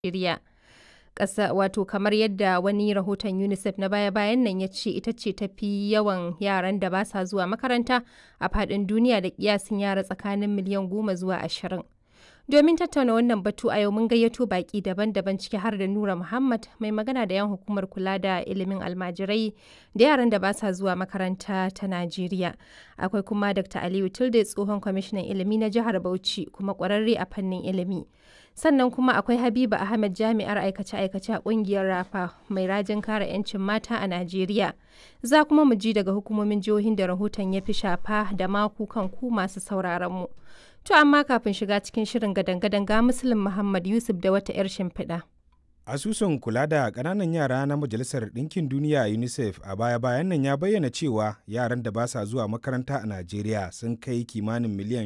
Najeriya. Ƙasa wato kamar yadda wani rahoton UNICEF na baya-bayan nan ya ce ita ce ta fi yawan yaran da ba sa zuwa makaranta a faɗin duniya da ƙiyasin yara tsakanin miliyan goma zuwa ashirin. Domin tattauna wannan batu a yau mun gayyato baƙi daban-daban ciki har da Nura Muhammad mai magana da 'yan hukumar kula da ilimin almajirai da yaran da ba sa zuwa makaranta ta Najeriya. Akwai kuma Dr. Aliyu Tilde tsohon kwamishinan ilimi na jihar Bauchi kuma ƙwararre a fannin ilimi. Sannan kuma akwai Habiba Ahmed jami'ar aikace-aikace a ƙungiyar Rafa mai rajin kare 'yancin mata a Najeriya. Za kuma mu ji daga hukumomin jihohin da rahoton ya fi shafa da maku kan ku masu sauraron mu. To amma kafin shiga cikin shirin gadan-gadan ga Muslim Muhammad Yusuf da wata 'yar shimfiɗa. Asusun kula da ƙananan yara na Majalisar Ɗinkin Duniya UNICEF a baya-bayan nan ya bayyana cewa yaran da ba sa zuwa makaranta a Najeriya sun kai kimanin miliyan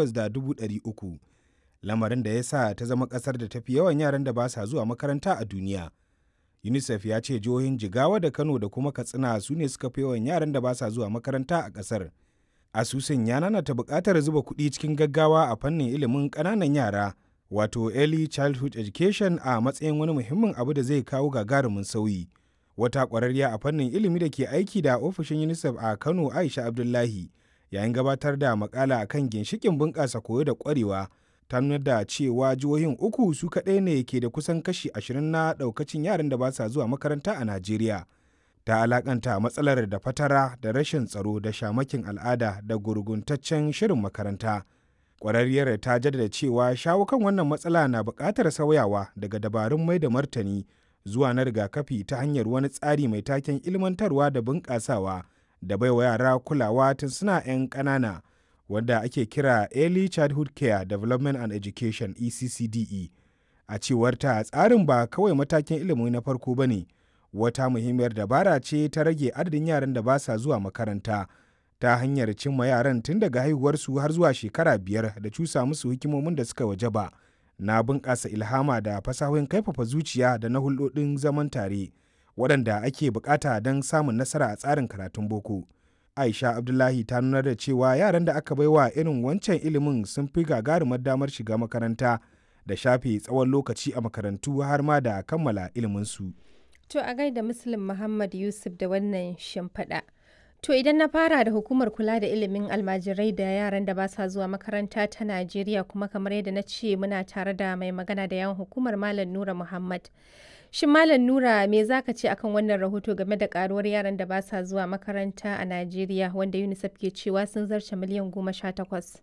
18,300. Lamarin da ya sa ta zama ƙasar da tafi yawan yaran da ba sa zuwa makaranta a duniya. UNICEF ya ce jihohin Jigawa da Kano da kuma Katsina su ne suka fi yawan yaran da ba sa zuwa makaranta a ƙasar. asusun ya nanata buƙatar zuba kuɗi cikin gaggawa a fannin ilimin ƙananan yara wato early childhood education a matsayin wani muhimmin abu da zai kawo gagarumin sauyi wata ƙwararriya a fannin ilimi da ke aiki da ofishin unicef a kano aisha abdullahi yayin gabatar da makala akan ginshikin bunƙasa koyo da ƙwarewa ta nuna da cewa jihohin uku su kaɗai ne ke da kusan kashi ashirin na ɗaukacin yaran da ba sa zuwa makaranta a najeriya ta alakanta matsalar da fatara da rashin tsaro da shamakin al'ada da gurguntaccen shirin makaranta ƙwararriyar ta jaddada cewa shawo kan wannan matsala na buƙatar sauyawa daga dabarun mai da martani zuwa na rigakafi ta hanyar wani tsari mai taken ilmantarwa da bunƙasawa da baiwa yara kulawa tun suna 'yan ƙanana wanda ake kira early childhood care development and education eccde a cewar ta tsarin ba kawai matakin ilimi na farko ba ne wata muhimmiyar dabara ce ta rage adadin yaran da ba sa zuwa makaranta ta hanyar cimma yaran tun daga haihuwarsu har zuwa shekara biyar da cusa musu hikimomin da suka wajaba na bunƙasa ilhama da fasahohin kaifafa zuciya da na hulɗoɗin zaman tare waɗanda ake buƙata don samun nasara a tsarin karatun boko aisha abdullahi ta nuna da cewa yaran da aka baiwa irin wancan ilimin sun fi gagarumar damar shiga makaranta da shafe tsawon lokaci a makarantu har ma da kammala iliminsu. To a gaida Muslim Muhammad Yusuf da wannan shimfiɗa. To idan na fara da hukumar kula da ilimin almajirai da yaran da ba sa zuwa makaranta ta Najeriya kuma kamar yadda na ce muna tare da mai magana da yawan hukumar Malam Nura Muhammad. Shin Malam Nura me za ka ce akan wannan rahoto game da karuwar yaran da ba sa zuwa makaranta a Najeriya wanda UNICEF ke cewa sun zarce miliyan goma sha takwas.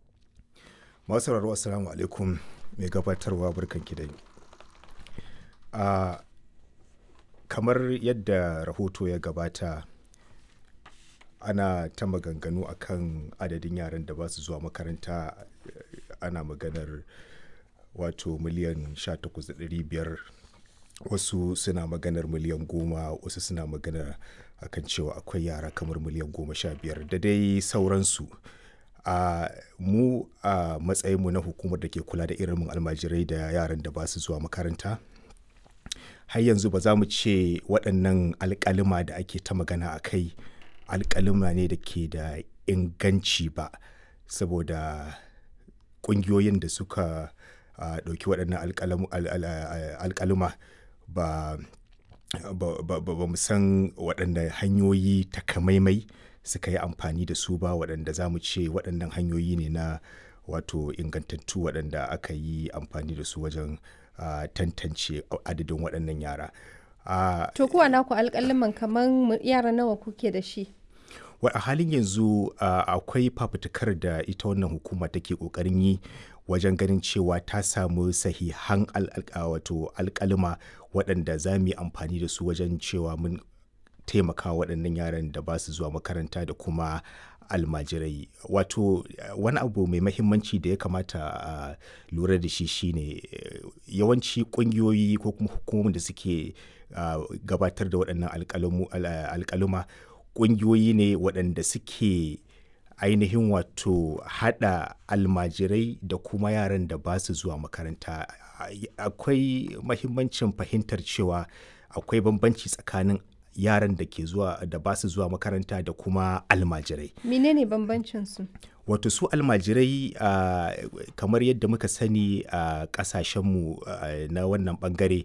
Masu sauraro assalamu alaikum mai gabatarwa barkanki da a kamar yadda rahoto ya gabata ana ta maganganu akan adadin yaran da ba su zuwa makaranta ana maganar wato miliyan 18,500 wasu suna maganar miliyan goma wasu suna maganar akan cewa akwai yara kamar miliyan goma sha biyar da dai sauransu a mu a matsayinmu na hukumar da ke kula da irin almajirai da yaran da ba su zuwa makaranta har yanzu ba za mu ce waɗannan alƙalima da ake ta magana a kai alƙalima ne da ke da inganci ba saboda ƙungiyoyin da suka ɗauki waɗannan alƙalima ba ba mu san waɗanda hanyoyi takamaimai suka yi amfani da su ba waɗanda za mu ce waɗannan hanyoyi ne na wato ingantattu waɗanda aka yi amfani da su wajen Uh, tantance adadin waɗannan yara. Uh, to kuwa naku alƙaliman kamar yara nawa kuke da shi? a halin yanzu uh, akwai fafutukar da ita wannan hukuma take ƙoƙarin yi wajen ganin cewa ta samu sahihan wato alƙalima waɗanda za mu yi amfani da su wajen cewa mun taimaka waɗannan yaran da ba su zuwa makaranta da kuma almajirai wato wani abu mai mahimmanci da ya kamata a lura da shi shine yawanci kungiyoyi ko kuma hukumomin da suke gabatar da waɗannan alƙaluma kungiyoyi ne waɗanda suke ainihin wato haɗa almajirai da kuma yaran da ba su zuwa makaranta akwai mahimmancin fahimtar cewa akwai bambanci tsakanin yaran da ke zuwa da ba su zuwa makaranta da kuma almajirai menene bambancin su wato su almajirai uh, kamar yadda muka sani a uh, kasashenmu uh, na wannan bangare